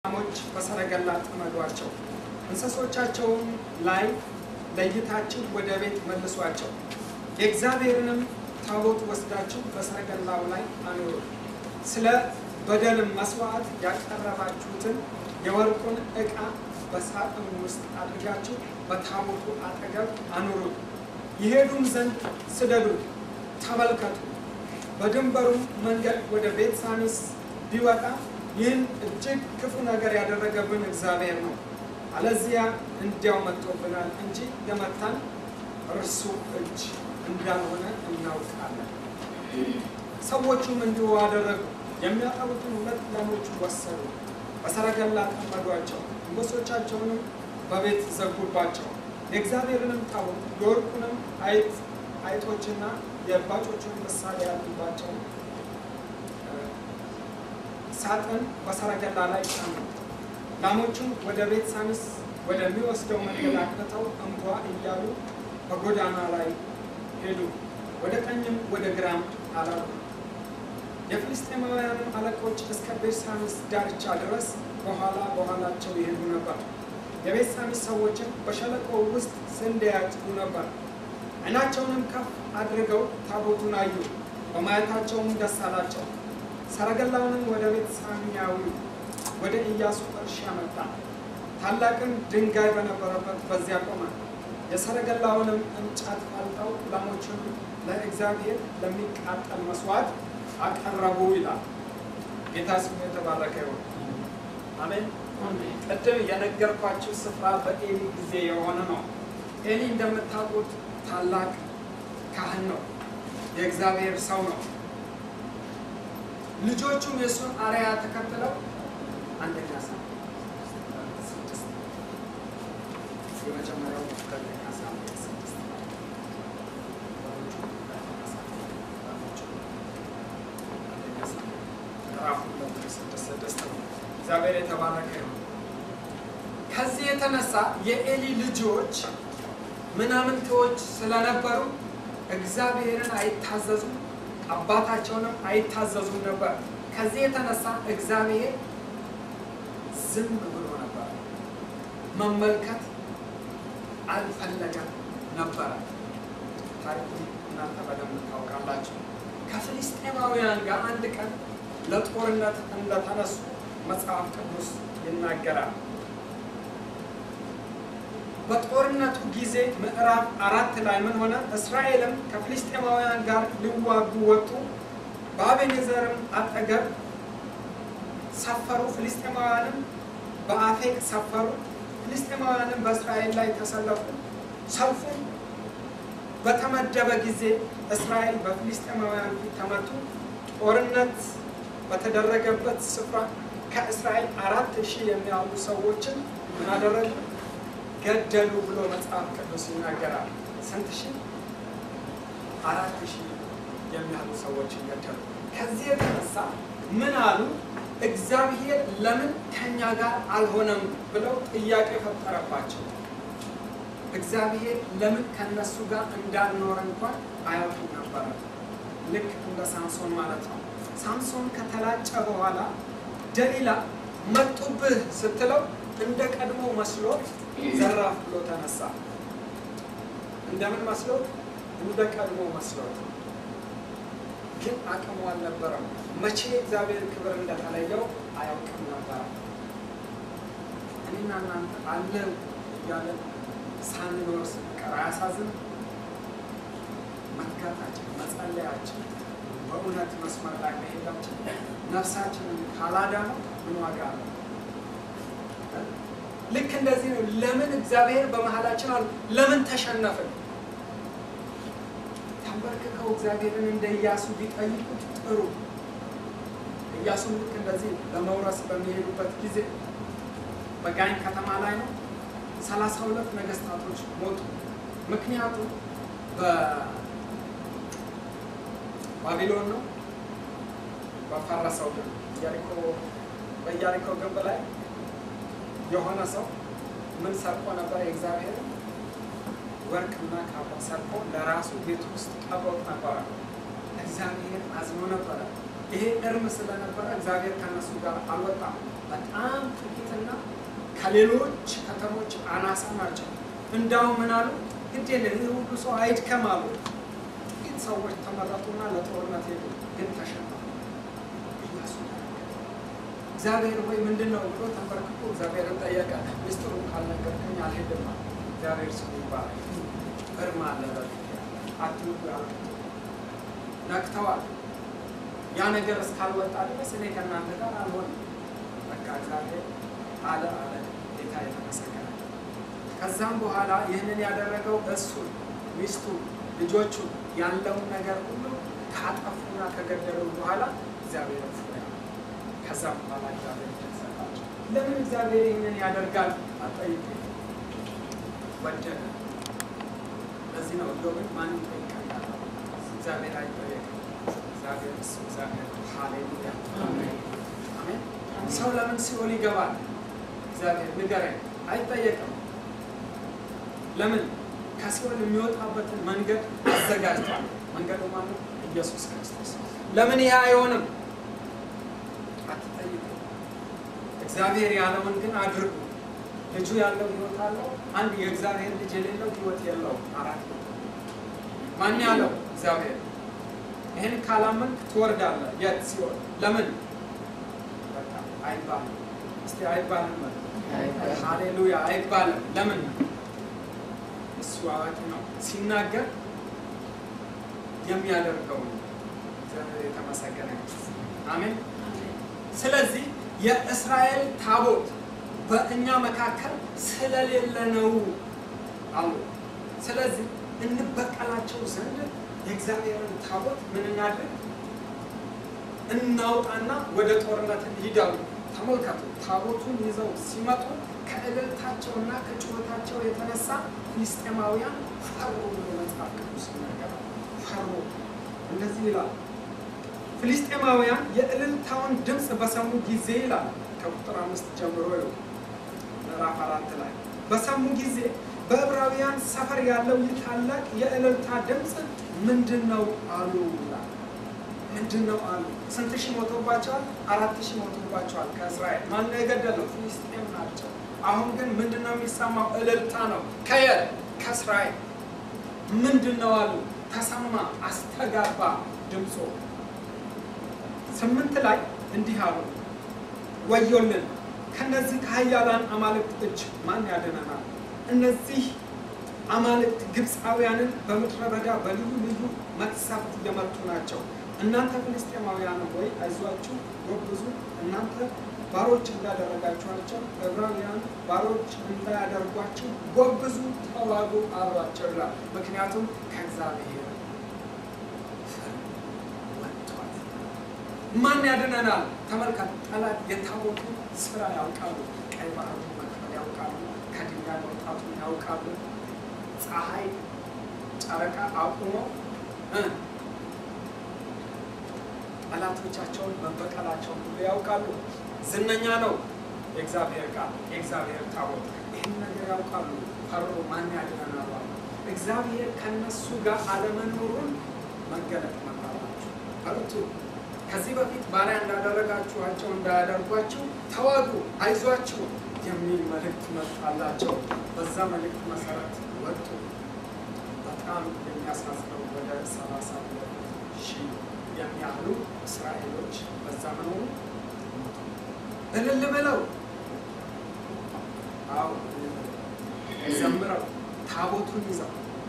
ላሞች በሰረገላ ጥመዷቸው፣ እንስሶቻቸውም ላይ ለይታችሁ ወደ ቤት መልሷቸው። የእግዚአብሔርንም ታቦት ወስዳችሁ በሰረገላው ላይ አኑሩ። ስለ በደልም መስዋዕት ያቀረባችሁትን የወርቁን ዕቃ በሳጥን ውስጥ አድርጋችሁ በታቦቱ አጠገብ አኑሩት። ይሄዱም ዘንድ ስደዱት፣ ተመልከቱ። በድንበሩም መንገድ ወደ ቤት ሳሚስ ቢወጣ ይህን እጅግ ክፉ ነገር ያደረገብን እግዚአብሔር ነው፣ አለዚያ እንዲያው መጥቶብናል እንጂ የመታን እርሱ እጅ እንዳልሆነ እናውቃለን። ሰዎቹም እንዲሁ አደረጉ። የሚያጠቡትን ሁለት ላሞች ወሰዱ፣ በሰረገላ ጠመዷቸው፣ አንበሶቻቸውንም በቤት ዘጉባቸው። የእግዚአብሔርንም ታቦት የወርቁንም አይጥ አይጦችና የእባጮቹን ምሳሌ ያሉባቸው ሳጥን በሰረገላ ላይ ጫኑት። ላሞቹም ወደ ቤት ሳሚስ ወደሚወስደው መንገድ አቅንተው እንቧ እያሉ በጎዳና ላይ ሄዱ። ወደ ቀኝም ወደ ግራም አላሉ። የፍልስጤማውያንም አለቆች እስከ ቤት ሳሚስ ዳርቻ ድረስ በኋላ በኋላቸው ይሄዱ ነበር። የቤት ሳሚስ ሰዎችም በሸለቆ ውስጥ ስንዴ ያጭዱ ነበር። ዓይናቸውንም ከፍ አድርገው ታቦቱን አዩ፣ በማየታቸውም ደስ አላቸው። ሰረገላውንም ወደ ቤት ሳሚያዊ ወደ ኢያሱ እርሻ መጣ። ታላቅም ድንጋይ በነበረበት በዚያ ቆመ። የሰረገላውንም እንጨት ፈልጠው ላሞቹን ለእግዚአብሔር ለሚቃጠል መስዋዕት አቀረቡ ይላል። ጌታ ስሙ የተባረከ ይሁን። አሜን። ቅድም የነገርኳችሁ ስፍራ በኤሊ ጊዜ የሆነ ነው። ኤሊ እንደምታውቁት ታላቅ ካህን ነው፣ የእግዚአብሔር ሰው ነው። ልጆቹም የእሱን አርአያ ተከትለው አንደኛ ሳሙኤል ስድስት የመጀመሪያው ሁለተኛ ሳሙኤል ስድስት አንደኛ ሳሙኤል ምዕራፍ ሁለት ስድስት ስድስት ነው። እግዚአብሔር የተባረከ ነው። ከዚህ የተነሳ የኤሊ ልጆች ምናምንቴዎች ስለነበሩ እግዚአብሔርን አይታዘዙም፣ አባታቸውንም አይታዘዙም ነበር። ከዚህ የተነሳ እግዚአብሔር ዝም ብሎ ነበር፣ መመልከት አልፈለገም ነበረ። ታሪኩን እናንተ በደንብ ታውቃላችሁ። ከፍልስጤማውያን ጋር አንድ ቀን ለጦርነት እንደተነሱ መጽሐፍ ቅዱስ ይናገራል። በጦርነቱ ጊዜ ምዕራፍ አራት ላይ ምን ሆነ? እስራኤልም ከፍልስጤማውያን ጋር ሊዋጉ ወጡ። በአቤኔዘርም አጠገብ ሰፈሩ። ፍልስጤማውያንም በአፌቅ ሰፈሩ። ፍልስጤማውያንም በእስራኤል ላይ ተሰለፉ። ሰልፉም በተመደበ ጊዜ እስራኤል በፍልስጤማውያን ፊት ተመቱ። ጦርነት በተደረገበት ስፍራ ከእስራኤል አራት ሺህ የሚያሉ ሰዎችን ምን አደረጉ? ገደሉ ብሎ መጽሐፍ ቅዱስ ይናገራል። ስንት ሺህ? አራት ሺህ የሚያሉ ሰዎችን ገደሉ። ከዚህ የተነሳ ምን አሉ? እግዚአብሔር ለምን ከኛ ጋር አልሆነም ብለው ጥያቄ ፈጠረባቸው። እግዚአብሔር ለምን ከነሱ ጋር እንዳልኖረ እንኳን አያውቁም ነበረ። ልክ እንደ ሳምሶን ማለት ነው። ሳምሶን ከተላጨ በኋላ ደሊላ መጡብህ ስትለው እንደ ቀድሞ መስሎት ዘራፍ ብሎ ተነሳ። እንደምን መስሎት? እንደ ቀድሞ መስሎት፣ ግን አቅሙ አልነበረም። መቼ እግዚአብሔር ክብር እንደተለየው አያውቅም ነበረ። እኔና እናንተ አለን እያለን ሳንኖር ስንቀር አያሳዝንም? መትጋታችን፣ መጸለያችን፣ በእውነት መስመር ላይ መሄዳችን ነፍሳችንን ካላዳነው ምን ዋጋ አለው? ልክ እንደዚህ ነው። ለምን እግዚአብሔር በመሀላችን አሉ? ለምን ተሸነፍን? ተንበርክከው እግዚአብሔርን እንደ ኢያሱ ቢጠይቁት ጥሩ። ኢያሱም ልክ እንደዚህ ለመውረስ በሚሄዱበት ጊዜ በጋኝ ከተማ ላይ ነው ሰላሳ ሁለት ነገስታቶች ሞቱ። ምክንያቱም በባቢሎን ነው በፈረሰው ግንብ ኢያሪኮ በኢያሪኮ ግንብ ላይ የሆነ ሰው ምን ሰርቆ ነበር? የእግዚአብሔር ወርቅና ካባ ሰርቆ ለራሱ ቤት ውስጥ ቀብሮት ነበረ። እግዚአብሔር አዝኖ ነበረ። ይሄ እርም ስለነበረ እግዚአብሔር ከነሱ ጋር አልወጣም። በጣም ጥቂትና ከሌሎች ከተሞች አናሳ ናቸው። እንዳው ምን አሉ? ግድ የለም ይህ ሁሉ ሰው አይድከም አሉ። ጥቂት ሰዎች ተመረጡና ለጦርነት ሄዱ፣ ግን ተሸነፉ። ኢያሱ እግዚአብሔር ወይ ምንድን ነው ብሎ ተንበርክኮ እግዚአብሔርን ጠየቀ። ሚስጥሩን ካልነገርከኝ አልሄድም አለ። እግዚአብሔር ስሙ ይባላል። እርም አለ በፊት አትንኩ ያሉ ነቅተዋል። ያ ነገር እስካልወጣ ድረስ እኔ ከእናንተ ጋር አልሆንም። በቃ እግዚአብሔር አለ አለ። ጌታ የተመሰገነ። ከዛም በኋላ ይህንን ያደረገው እሱን፣ ሚስቱ፣ ልጆቹ ያለውን ነገር ሁሉ ካጠፉና ከገደሉ በኋላ እግዚአብሔር እፎ ያለ። ከዛም በኋላ እግዚአብሔር ሰጣቸው። ለምን እግዚአብሔር ይህንን ያደርጋል? አጠይቁ። ወደደ። ለዚህ ነው ኢዮብን ማን ይጠይቀኛል? እግዚአብሔር አይጠየቅም። እግዚአብሔር እሱ እግዚአብሔር ሃሌሉያ አሜን። ሰው ለምን ሲኦል ይገባል? እግዚአብሔር ንገረኝ። አይጠየቅም። ለምን ከሲኦል የሚወጣበትን መንገድ አዘጋጅቷል። መንገዱ ማለት ኢየሱስ ክርስቶስ። ለምን ይህ አይሆንም? አትጠይቁ። እግዚአብሔር ያለውን ግን አድርጉ። ልጁ ያለው ህይወት አለው። አንድ የእግዚአብሔር ልጅ የሌለው ህይወት የለውም። አራት ነው። ማን ያለው? እግዚአብሔር። ይህን ካላመንክ ትወርዳለህ። የት ሲሆን ለምን በቃ አይባልም። እስቲ አይባልም። ሃሌሉያ አይባልም። ለምን? እሱ አዋቂ ነው። ሲናገር የሚያደርገው ነው። እግዚአብሔር የተመሰገነ አሜን። ስለዚህ የእስራኤል ታቦት በእኛ መካከል ስለሌለ ነው አሉ። ስለዚህ እንበቀላቸው ዘንድ የእግዚአብሔርን ታቦት ምን እናድርግ? እናውጣና ወደ ጦርነት እንሂዳሉ። ተመልከቱ፣ ታቦቱን ይዘው ሲመጡ ከእልልታቸውና ከጩኸታቸው የተነሳ ፍልስጤማውያን ፈሩ ብሎ መጽሐፍ ቅዱስ ይናገራል። ፈሩ። እንደዚህ ይላል፣ ፍልስጤማውያን የእልልታውን ድምፅ በሰሙ ጊዜ ይላል ከቁጥር አምስት ጀምሮ ይኸው ምዕራፍ አራት ላይ በሰሙ ጊዜ በዕብራውያን ሰፈር ያለው ይህ ታላቅ የእልልታ ድምፅ ምንድን ነው አሉ ይላል። ምንድን ነው አሉ። ስንት ሺህ ሞቶባቸዋል? አራት ሺህ ሞቶባቸዋል ከእስራኤል። ማን ነው የገደለው? ፍልስጤም ናቸው። አሁን ግን ምንድን ነው የሚሰማው? እልልታ ነው። ከየት? ከእስራኤል። ምንድን ነው አሉ። ተሰማ፣ አስተጋባ ድምፆ። ስምንት ላይ እንዲህ አሉ፣ ወዮልን ከነዚህ ከኃያላን አማልክት እጅ ማን ያድነናል? እነዚህ አማልክት ግብፃውያንን በምድረ በዳ በልዩ ልዩ መቅሰፍት እየመቱ ናቸው። እናንተ ፍልስጤማውያን ሆይ አይዟችሁ፣ ጎብዙ። እናንተ ባሮች እንዳደረጋችኋቸው ዕብራውያን ባሮች እንዳያደርጓችሁ ጎብዙ፣ ተዋጉ አሏቸው ይላል። ምክንያቱም ከእግዚአብሔር ፍርድ ወጥቷል። ማን ያድነናል? ተመልከቱ። ጠላት የታቦቱን ስራ ያውቃሉ። ቀይ ባህሩን መክፈል ያውቃሉ። ከድንጋይ መውጣቱን ያውቃሉ። ፀሐይ፣ ጨረቃ አቁመው ጠላቶቻቸውን መበቀላቸውን ሁሉ ያውቃሉ። ዝነኛ ነው የእግዚአብሔር ቃል የእግዚአብሔር ታቦት። ይህን ነገር ያውቃሉ። ፈሩ። ማን ያድነናል አሉ። እግዚአብሔር ከነሱ ጋር አለመኖሩን መገለጥ መጣላቸው። በርቱ። ከዚህ በፊት ባሪያ እንዳደረጋችኋቸው እንዳያደርጓችሁ ተዋጉ፣ አይዟችሁ የሚል መልእክት መጣላቸው። በዛ መልእክት መሰረት ወጡ። በጣም የሚያሳዝነው ወደ ሰላሳ ሁለት ሺህ የሚያህሉ እስራኤሎች በዛ መኖሩ እልል ብለው አዎ ዘምረው ታቦቱን ይዘው